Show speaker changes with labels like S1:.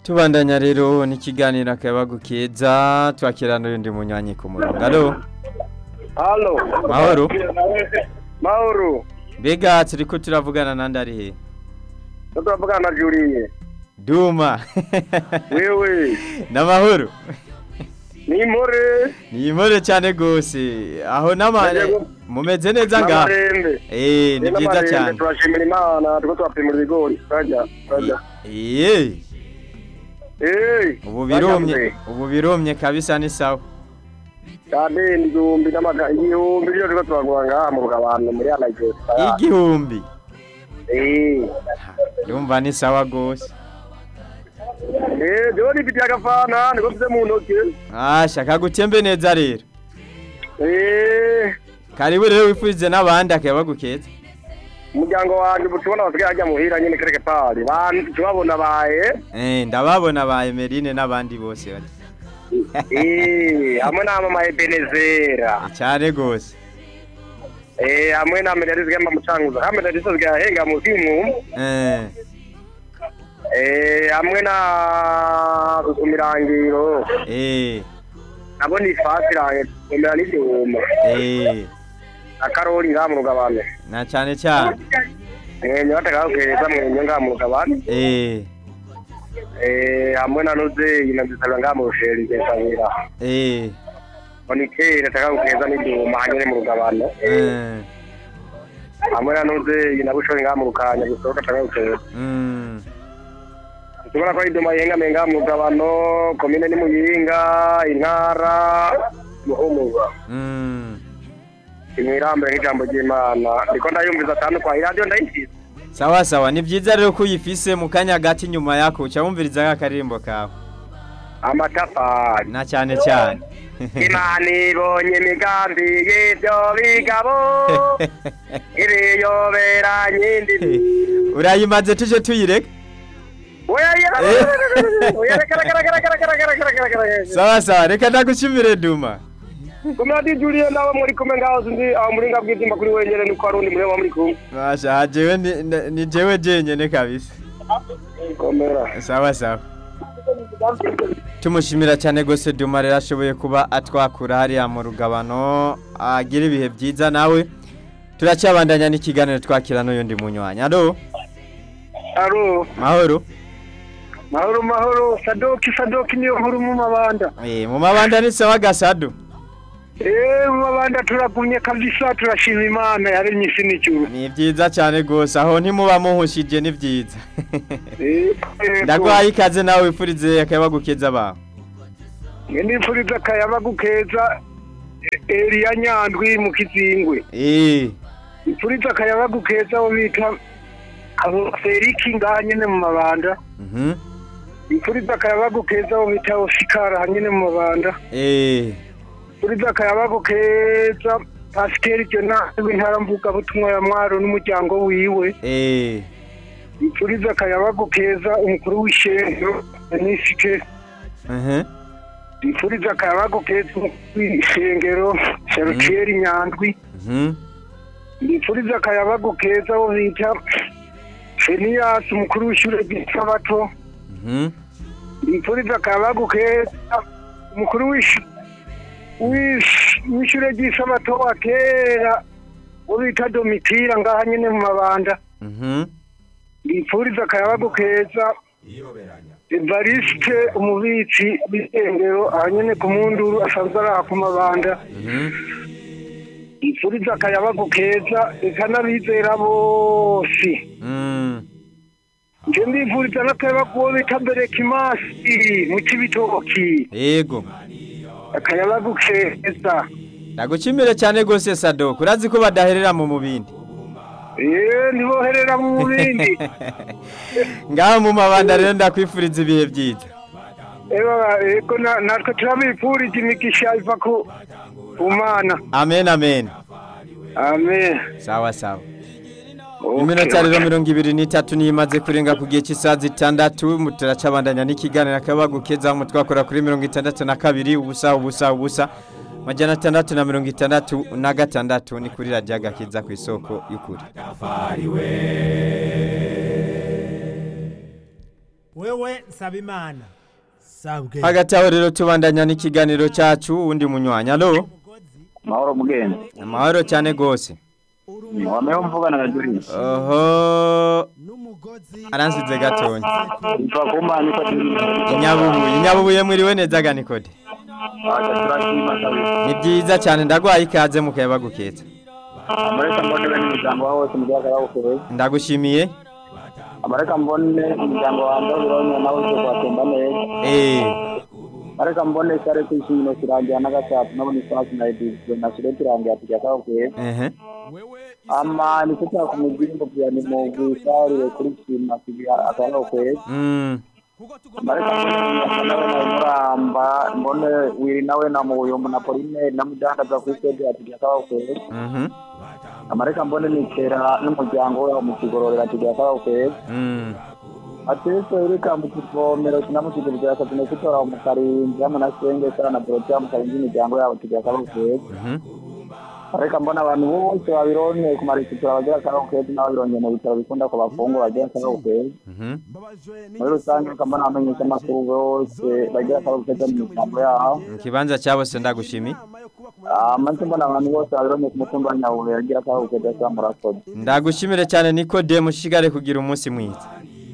S1: tubandanya rero n'ikiganiro akayabagu keza twakira n'undi munywanyi ku murongo alo
S2: Halo.
S1: Mahoro.
S2: Mahoro.
S1: mbega turiko turavugana nandi ari he
S2: Turavugana na Julie.
S1: duma
S2: Wewe.
S1: n'amahoro
S2: Ni more.
S1: ni impore cyane gose aho n'amare
S2: Yego.
S1: mumeze neza ngaho
S2: N'amarembe.
S1: eh ni byiza
S2: N'amarembe,
S1: cyane
S2: Turashimira Imana turiko turapimura ibigori. Turajya. Turajya.
S1: eh
S2: Eh.
S1: ubu birumye ubu birumye kabisa ni sawa
S2: Kade igihumbi n'amaga igihumbi ryo turiko turagura ngaha mu rugabano muri Anaje.
S1: igihumbi
S2: Eh.
S1: ndumva ni sawa gose
S2: Eh, jewe nifitiye agafana niko mfise mu ntoki.
S1: asha kagutembe neza rero
S2: Eh.
S1: karibu rero wifurize n'abandi akayabagu keza
S2: Umuryango wanje ubu tubona basigaye hajya muhira nyene kereke pari. Bantu tubabona baye.
S1: eh ndababona ba Emeline n'abandi bose bati
S2: Eh, hamwe na mama Ebenezera.
S1: cyane gose
S2: Eh, hamwe na Melody zigamba mucanguza. Hamwe na Diso zigahenga mu simu.
S1: eh
S2: Eh, hamwe na Rusumirangiro.
S1: eh
S2: Nabo ni fasi range kumera n'ibyuma.
S1: eh
S2: Na Karoli ngaha mu rugabano.
S1: na cyane cyane
S2: Eh, nyota keza mwenye ngaha mu rugabano.
S1: eh
S2: Eh, hamwe na Noze inazisabira ngaha mu rusheri ngesabira.
S1: eh
S2: Onikere takakeza n'ibyuma hanyere mu rugabano.
S1: eh
S2: Hamwe na Noze inabushori ngaha mu rukanya gusohoka takakeza.
S1: mm
S2: tubona ko iduma yenga menga mu rugabano komine ni muyinga intara muhumuza
S1: mm
S2: imwirambere nk'ijambo ry'imana ndiko ndayumviza atanu kwa iradiyo ndayifise
S1: sawa sawa ni byiza rero ko uyifise mu kanya gati nyuma yako uca wumviriza akaririmbo kawe
S2: amatafari
S1: na cyane cyane
S2: imana ibonye imigambi y'ibyo bigabo ibiyoberanye indimi
S1: urayimaze tuje tuyireka sawa sawa reka ndagushimire duma
S2: kumadi juliye nawe muri kumwe ngaho zindi aho muri nga bw'ibyuma kuri wenyene nuko hari undi mureba muri kumwe
S1: Masha jewe ni, ni- ni jewe jenyene kabisa
S2: komera
S1: sawa sawa tumushimira cyane gose duma rero ashoboye kuba atwakura hariya mu rugabano agira ibihe byiza nawe turacyabandanya n'ikiganiro twakira n'uyundi munywanyi alo
S2: aro
S1: mahoro
S2: mahoro mahoro sadoki sadoki niyo nkuru mu mabanda
S1: eh mu mabanda ni sawa gasado
S2: eh mu mabanda turagumye kabisa turashima imana yaremye isi n'ijuru
S1: ni byiza cyane gose aho ntimuba muhushije ni byiza
S2: Eh, eh,
S1: ndaguhaye ikaze nawe wifurize akabagukeza bawe
S2: nge nifuriza akayabagu keza eh, Eliya Nyandwi mu kizingwe
S1: eh
S2: nifuriza akayabagu keza abo bita abo Feliki ngaha nyene mu mabanda
S1: mhm
S2: nifuriza akayabagu keza abo bita Osikara nyene mu mabanda
S1: eh
S2: nifuriza akayabagu keza Pasiteri Jonas w'intara mvugabutumwa ya Mwaro n'umuryango wiwe
S1: eh
S2: nifuriza akayabagu keza umukuru w'ishengero Denisike
S1: mhm
S2: nifuriza akayabagu keza umukuru w'ishengero Charutier Nyandwi
S1: mhm
S2: nifuriza akayabagu keza abo bita Feniyasi umukuru w'ishure ry'isabato
S1: mhm
S2: nifuriza akayabagu keza umukuru w'ish- w'ish- w'ishure ry'isabato wa kera wo bita Domitira ngaha nyene mu mabanda
S1: mhm
S2: nifuriza akayabagu keza Evariste umubitsi w'isengero aha nyene ku munduru asanzwe araha ku mabanda
S1: mhm
S2: nifuriza akayabagu keza eka n'abizera bose
S1: mm
S2: nje ndifuriza n'akayabagu uwo bita berekimasi mu kibitoki
S1: yego
S2: akayabagu keza
S1: ndagushimire cyane gose sado kurazi ko badaherera mu mubindi
S2: eee ntiboherera mu bindi
S1: ngaho mu mabanda rero ndakwifuriza ibihe byiza
S2: eba ego na- natwe turabipfurije imigisha iva ku ku mana
S1: amen amen
S2: amen
S1: sawa sawa
S2: Okay,
S1: iminota rero
S2: okay.
S1: mirongo ibiri n'itatu niyo imaze kurenga ku gihe cy'isaha zitandatu mu- turacabandanya n'ikiganiro akabagu keza mu twakora kuri mirongo itandatu na kabiri ubusa ubusa ubusa majana atandatu na mirongo itandatu na gatandatu ni kuri radiyo agakiza ku isoko y'ukuri
S3: wewe nsaba imana sabwe
S1: hagati aho rero tubandanya n'ikiganiro cyacu wundi munywanya alo
S4: mahoro mugenzi
S1: amahoro cyane rwose
S4: wameho mvugana na Juri
S1: oho
S3: n'umugozi
S1: aransize gatonya
S4: ifa kuma niko
S1: inyabubuye inyabubuye mwiriwe neza ganikode
S4: acha turashima kabisa
S1: ni byiza cyane ndagwaye ikaze mu kayaba gukeza
S4: amareka mbone bene umuryango wawe wose mu gihe akabawukoreye
S1: ndagushimiye
S4: amareka mbone umuryango wanjye ubironye nawe ugiye kuhatemba neza
S1: eh
S4: areka mbone kare kwishimino kirangira n'agatatu nabona isasi na edisiyo na shire kirangira tujya akabawukoreye
S1: ehe
S4: ama niko cyakumubwira ngo bya ni mu bwisarire kuri shima tujya akabawukoreye
S1: mm
S4: amareka mbone munyaka nawe na muramba mbone wiri nawe na mubuyumbu na poline na mudandaza kuri sede atujya akabawukoreye
S1: mhm
S4: amareka mbone nitera n'umuryango we mu kigororera tujya akabawukoreye
S1: mm
S4: atese ureka mu kivomero kinamusiga bya katine kutora mu karinzi hamwe na senge sara na dorotea mu karinzi imiryango yabo tujya akabawukoreye
S1: mhm
S4: areka mbona abantu bose babironye ku maresitora bagira akabawukoreye n'ababironye mu bitaro bikunda ko bafungwa bagira akabawukoreye
S1: mhm
S4: muri rusange reka mbona abamenyesha amakuru bose bagira akabawukoreye mu miryango yabo
S1: mu kibanza cya bose ndagushimiye
S4: amaze mbona abantu bose babironye ku mutumba wa nyabuye bagira akabawukoreye cyangwa murakoze
S1: ndagushimire cyane nikodemu ushigare kugira umunsi mwiza